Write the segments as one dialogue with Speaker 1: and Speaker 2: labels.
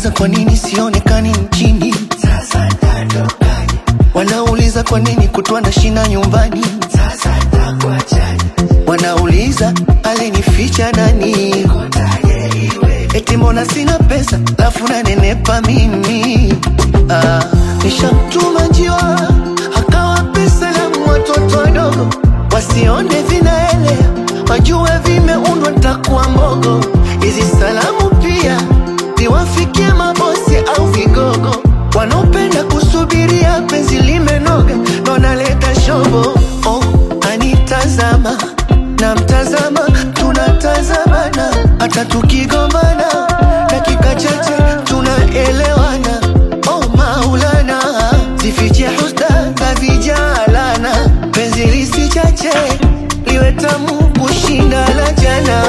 Speaker 1: Wanauliza kwa nini sionekani nchini,
Speaker 2: Sasa nitatokaje?
Speaker 1: wanauliza kwa nini kutwa na shina nyumbani,
Speaker 2: Sasa nitakuachaje?
Speaker 1: wanauliza alinificha nani,
Speaker 2: Kotaje iwe?
Speaker 1: eti mbona sina pesa lafu nanenepa mimi. Ah, nishamtuma njiwa akawape salamu watoto wadogo wasione vinaelea, wajue vimeundwa ntakuwa mbogo. Hizi salamu pia ziwafikie mabosi au vigogo wanaopenda kusubiria penzi limenoga, ndo naleta shobo. Oh, anitazama na mtazama, tunatazamana hata tukigombana, dakika chache tunaelewana. Oh Maulana, zifiche husda za vijalana, penzi lisichache liwe tamu kushinda la jana.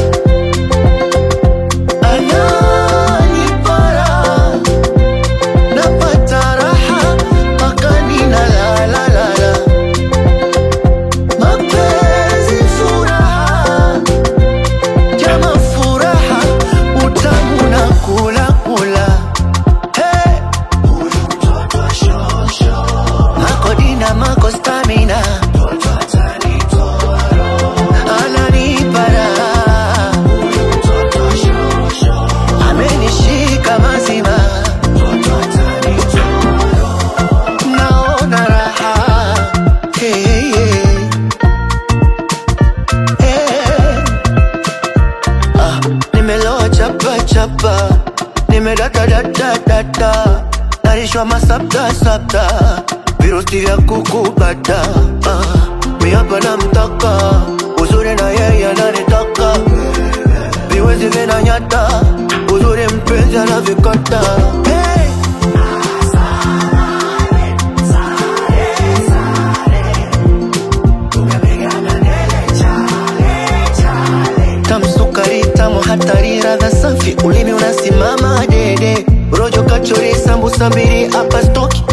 Speaker 1: Ananipara napata raha mpaka ninalalalala, mapenzi furaha, jama furaha, utamu na kula kula. Hey,
Speaker 2: Huyu mtoto wa shosho,
Speaker 1: mako dina mako stamina,
Speaker 2: mtoto atanitoa roho.
Speaker 1: ananipa raha,
Speaker 2: Huyu mtoto wa shosho,
Speaker 1: amenishika mazima,
Speaker 2: mtoto atanitoa roho.
Speaker 1: naona raha. Hey, hey, hey. Ah, nimeloa chapa chapa, nimedata data data, narishwa masapta sapta, virusi vya kukubata. Ah, mi hapa namtaka uzuri na yeye ananitaka, viwezi vinanyata, uzuri mpenzi anavikata. Hey! tamsukari tamu hatari radha safi ulimi unasimama dede rojo kachori sambusa mbili hapa stoki